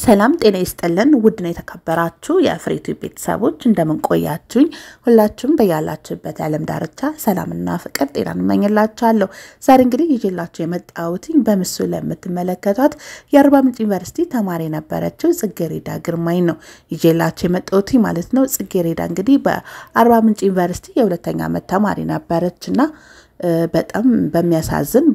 ሰላም ጤና ይስጥልን። ውድና የተከበራችሁ የፍሬቱ ቤተሰቦች እንደምን ቆያችሁኝ? ሁላችሁም በያላችሁበት የዓለም ዳርቻ ሰላምና ፍቅር ጤና እንመኝላችኋለሁ። ዛሬ እንግዲህ ይዤላችሁ የመጣሁትኝ በምስሉ ላይ የምትመለከቷት የአርባ ምንጭ ዩኒቨርሲቲ ተማሪ የነበረችው ጽጌሬዳ ግርማኝ ነው ይዤላችሁ የመጣሁትኝ ማለት ነው። ጽጌሬዳ እንግዲህ በአርባ ምንጭ ዩኒቨርሲቲ የሁለተኛ ዓመት ተማሪ ነበረች እና በጣም በሚያሳዝን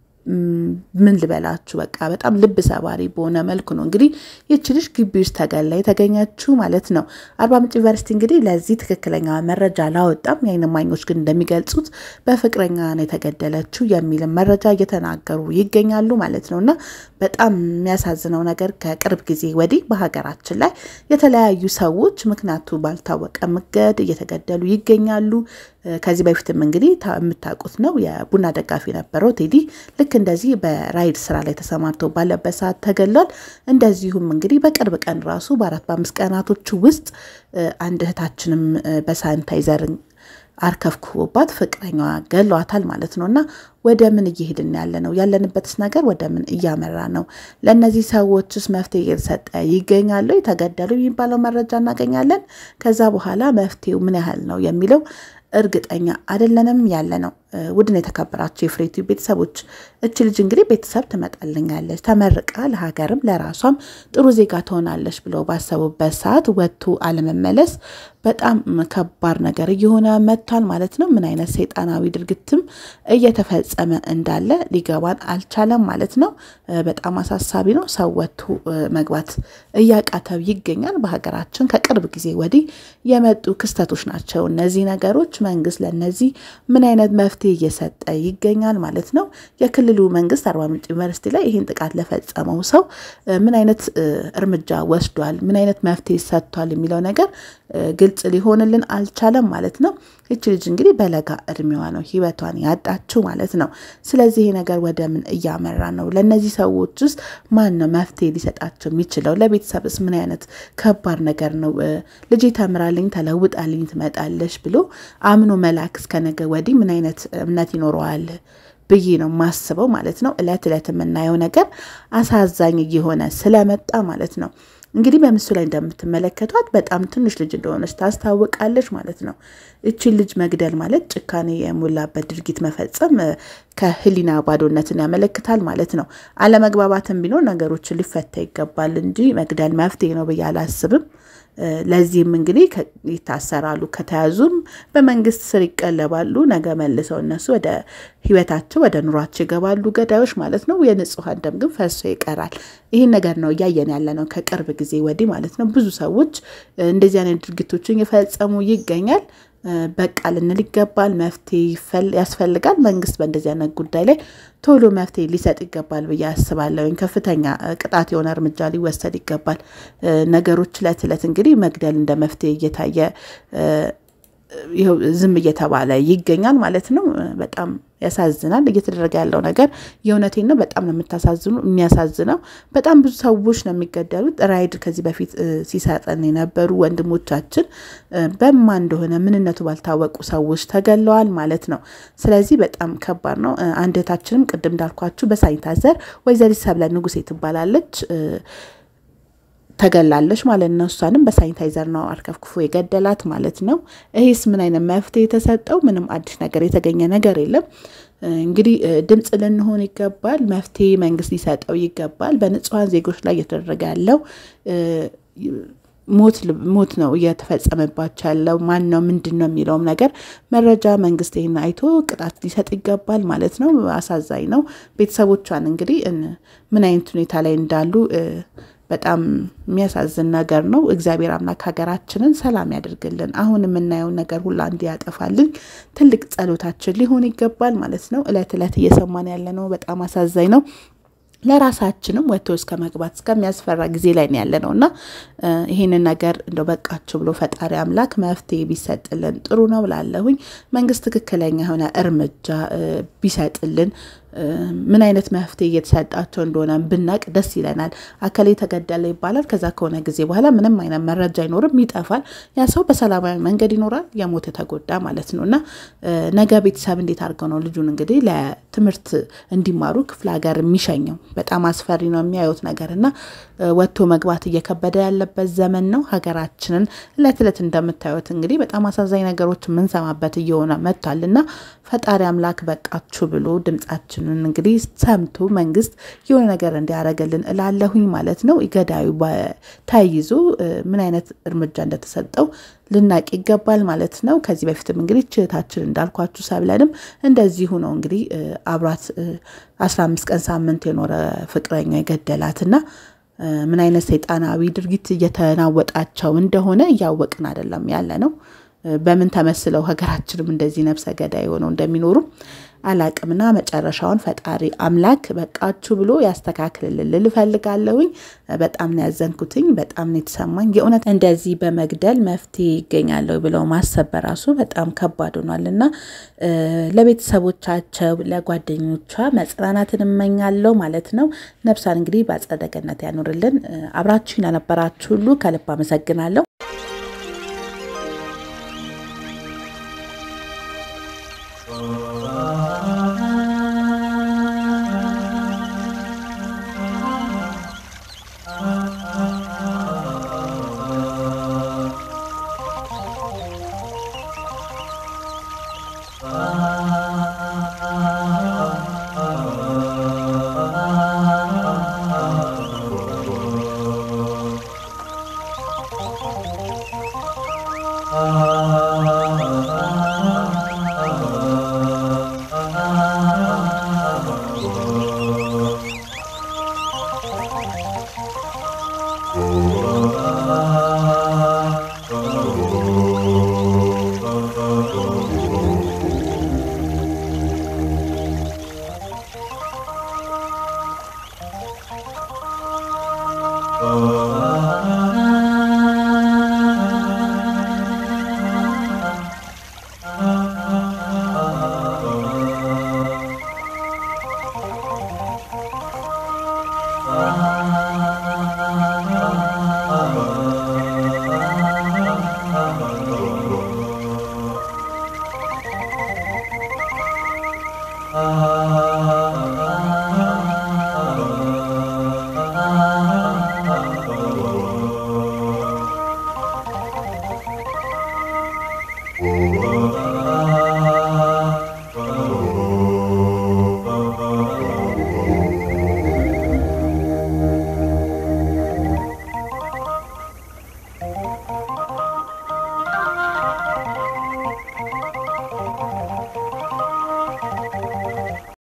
ምን ልበላችሁ በቃ በጣም ልብ ሰባሪ በሆነ መልኩ ነው እንግዲህ ይቺ ልጅ ግቢ ውስጥ ተገላ የተገኘችው ማለት ነው። አርባ ምንጭ ዩኒቨርሲቲ እንግዲህ ለዚህ ትክክለኛ መረጃ አላወጣም። የዓይን እማኞች ግን እንደሚገልጹት በፍቅረኛ ነው የተገደለችው የሚልም መረጃ እየተናገሩ ይገኛሉ ማለት ነው። እና በጣም የሚያሳዝነው ነገር ከቅርብ ጊዜ ወዲህ በሀገራችን ላይ የተለያዩ ሰዎች ምክንያቱ ባልታወቀ መንገድ እየተገደሉ ይገኛሉ። ከዚህ በፊትም እንግዲህ የምታውቁት ነው የቡና ደጋፊ ነበረው ቴዲ ልክ እንደዚህ በራይድ ስራ ላይ ተሰማርቶ ባለበት ሰዓት ተገሏል። እንደዚሁም እንግዲህ በቅርብ ቀን ራሱ በአራት በአምስት ቀናቶች ውስጥ አንድ እህታችንም በሳኒታይዘር አርከፍክቦባት ፍቅረኛዋ ገሏታል ማለት ነው። እና ወደ ምን እየሄድን ያለ ነው? ያለንበትስ ነገር ወደ ምን እያመራ ነው? ለእነዚህ ሰዎችስ መፍትሄ እየተሰጠ ይገኛሉ? የተገደሉ የሚባለው መረጃ እናገኛለን። ከዛ በኋላ መፍትሄው ምን ያህል ነው የሚለው እርግጠኛ አይደለንም ያለ ነው። ውድን የተከበራቸው የፍሬቱ ቤተሰቦች እች ልጅ እንግዲህ ቤተሰብ ትመጣልኛለች ተመርቃ ለሀገርም ለራሷም ጥሩ ዜጋ ትሆናለች ብለው ባሰቡበት ሰዓት ወጥቶ አለመመለስ በጣም ከባድ ነገር እየሆነ መጥቷል ማለት ነው። ምን አይነት ሰይጣናዊ ድርጊትም እየተፈጸመ እንዳለ ሊገባን አልቻለም ማለት ነው። በጣም አሳሳቢ ነው። ሰው ወጥቶ መግባት እያቃተው ይገኛል። በሀገራችን ከቅርብ ጊዜ ወዲህ የመጡ ክስተቶች ናቸው እነዚህ ነገሮች። መንግስት ለእነዚህ ምን አይነት መፍትሄ እየሰጠ ይገኛል ማለት ነው። የክልሉ መንግስት አርባ ምንጭ ዩኒቨርሲቲ ላይ ይህን ጥቃት ለፈጸመው ሰው ምን አይነት እርምጃ ወስዷል፣ ምን አይነት መፍትሄ ሰጥቷል የሚለው ነገር ግልጽ ሊሆንልን አልቻለም ማለት ነው። ይች ልጅ እንግዲህ በለጋ እድሜዋ ነው ህይወቷን ያጣችው ማለት ነው። ስለዚህ ይሄ ነገር ወደ ምን እያመራ ነው? ለእነዚህ ሰዎች ውስጥ ማን ነው መፍትሄ ሊሰጣቸው የሚችለው? ለቤተሰብስ ምን አይነት ከባድ ነገር ነው? ልጅ ተምራልኝ ተለውጣልኝ ትመጣለች ብሎ አምኖ መላክ እስከ ነገ ወዲህ ምን አይነት እምነት ይኖረዋል ብዬ ነው ማስበው ማለት ነው። እለት እለት የምናየው ነገር አሳዛኝ እየሆነ ስለመጣ ማለት ነው። እንግዲህ በምስሉ ላይ እንደምትመለከቷት በጣም ትንሽ ልጅ እንደሆነች ታስታውቃለች ማለት ነው። እችን ልጅ መግደል ማለት ጭካኔ የሞላበት ድርጊት መፈጸም ከህሊና ባዶነትን ያመለክታል ማለት ነው። አለመግባባትም ቢኖር ነገሮችን ሊፈታ ይገባል እንጂ መግደል መፍትሄ ነው ብዬ አላስብም። ለዚህም እንግዲህ ይታሰራሉ፣ ከተያዙም በመንግስት ስር ይቀለባሉ። ነገ መልሰው እነሱ ወደ ህይወታቸው ወደ ኑሯቸው ይገባሉ፣ ገዳዮች ማለት ነው። የንጹሐን ደም ግን ፈሶ ይቀራል። ይህን ነገር ነው እያየን ያለ ነው ከቅርብ ጊዜ ወዲህ ማለት ነው። ብዙ ሰዎች እንደዚህ አይነት ድርጊቶችን እየፈጸሙ ይገኛል። በቃ ልንል ይገባል። መፍትሄ ያስፈልጋል። መንግስት በእንደዚህ አይነት ጉዳይ ላይ ቶሎ መፍትሄ ሊሰጥ ይገባል ብዬ አስባለሁ። ከፍተኛ ቅጣት የሆነ እርምጃ ሊወሰድ ይገባል። ነገሮች ዕለት ዕለት እንግዲህ መግደል እንደ መፍትሄ እየታየ ይኸው ዝም እየተባለ ይገኛል ማለት ነው። በጣም ያሳዝናል እየተደረገ ያለው ነገር የእውነቴን ነው። በጣም ነው የምታሳዝኑ የሚያሳዝነው። በጣም ብዙ ሰዎች ነው የሚገደሉት። ራይድ ከዚህ በፊት ሲሰጠን የነበሩ ወንድሞቻችን በማ እንደሆነ ምንነቱ ባልታወቁ ሰዎች ተገለዋል ማለት ነው። ስለዚህ በጣም ከባድ ነው። አንድ እህታችንም ቅድም እንዳልኳችሁ በሳኒታይዘር ወይዘሪት ሰብለ ንጉሴ ትባላለች ተገላለች ማለት ነው። እሷንም በሳኒታይዘር ነው አርከፍክፎ የገደላት ማለት ነው። ይሄስ ምን አይነት መፍትሄ የተሰጠው? ምንም አዲስ ነገር የተገኘ ነገር የለም። እንግዲህ ድምፅ ልንሆን ይገባል። መፍትሄ መንግስት ሊሰጠው ይገባል። በንጹሐን ዜጎች ላይ እየተደረገ ያለው ሞት ነው እየተፈጸመባቸው ያለው። ማን ነው ምንድን ነው የሚለውም ነገር መረጃ መንግስት ይህን አይቶ ቅጣት ሊሰጥ ይገባል ማለት ነው። አሳዛኝ ነው። ቤተሰቦቿን እንግዲህ ምን አይነት ሁኔታ ላይ እንዳሉ በጣም የሚያሳዝን ነገር ነው። እግዚአብሔር አምላክ ሀገራችንን ሰላም ያደርግልን። አሁን የምናየውን ነገር ሁላ እንዲያጠፋልን ትልቅ ጸሎታችን ሊሆን ይገባል ማለት ነው። እለት እለት እየሰማን ያለ ነው። በጣም አሳዛኝ ነው። ለራሳችንም ወጥቶ እስከ መግባት እስከሚያስፈራ ጊዜ ላይ ያለ ነው እና ይህንን ነገር እንደው በቃችሁ ብሎ ፈጣሪ አምላክ መፍትሄ ቢሰጥልን ጥሩ ነው ብላለሁኝ። መንግስት ትክክለኛ የሆነ እርምጃ ቢሰጥልን ምን አይነት መፍትሄ እየተሰጣቸው እንደሆነ ብናቅ ደስ ይለናል። አከሌ ተገደለ ይባላል። ከዛ ከሆነ ጊዜ በኋላ ምንም አይነት መረጃ አይኖርም፣ ይጠፋል። ያ ሰው በሰላማዊ መንገድ ይኖራል፣ የሞተ ተጎዳ ማለት ነው እና ነገ ቤተሰብ እንዴት አድርገው ነው ልጁን እንግዲህ ለትምህርት እንዲማሩ ክፍለ ሀገር የሚሸኘው? በጣም አስፈሪ ነው የሚያዩት ነገር እና ወጥቶ መግባት እየከበደ ያለበት ዘመን ነው። ሀገራችንን እለት እለት እንደምታዩት እንግዲህ በጣም አሳዛኝ ነገሮች የምንሰማበት እየሆነ መጥቷል እና ፈጣሪ አምላክ በቃችሁ ብሎ ድምጻችንን እንግዲህ ሰምቶ መንግስት የሆነ ነገር እንዲያደርግልን እላለሁኝ ማለት ነው። ገዳዩ ተይዞ ምን አይነት እርምጃ እንደተሰጠው ልናቅ ይገባል ማለት ነው። ከዚህ በፊትም እንግዲህ ችህታችን እንዳልኳችሁ ሰብለንም እንደዚሁ ነው እንግዲህ አብሯት አስራ አምስት ቀን ሳምንት የኖረ ፍቅረኛ የገደላትና ምን አይነት ሰይጣናዊ ድርጊት እየተናወጣቸው እንደሆነ እያወቅን አይደለም ያለ ነው። በምን ተመስለው ሀገራችንም እንደዚህ ነፍሰ ገዳይ ሆነው እንደሚኖሩ አላቅምና መጨረሻውን ፈጣሪ አምላክ በቃችሁ ብሎ ያስተካክልልን ልል እፈልጋለሁኝ። በጣም ነው ያዘንኩትኝ። በጣም ነው የተሰማኝ። የእውነት እንደዚህ በመግደል መፍትሄ ይገኛለሁ ብለው ማሰብ በራሱ በጣም ከባድ ሆኗል እና ለቤተሰቦቻቸው ለጓደኞቿ መጽናናትን እመኛለሁ ማለት ነው። ነፍሷን እንግዲህ በአጸደ ገነት ያኖርልን። አብራችሁኝ ለነበራችሁ ሁሉ ከልብ አመሰግናለሁ። Oh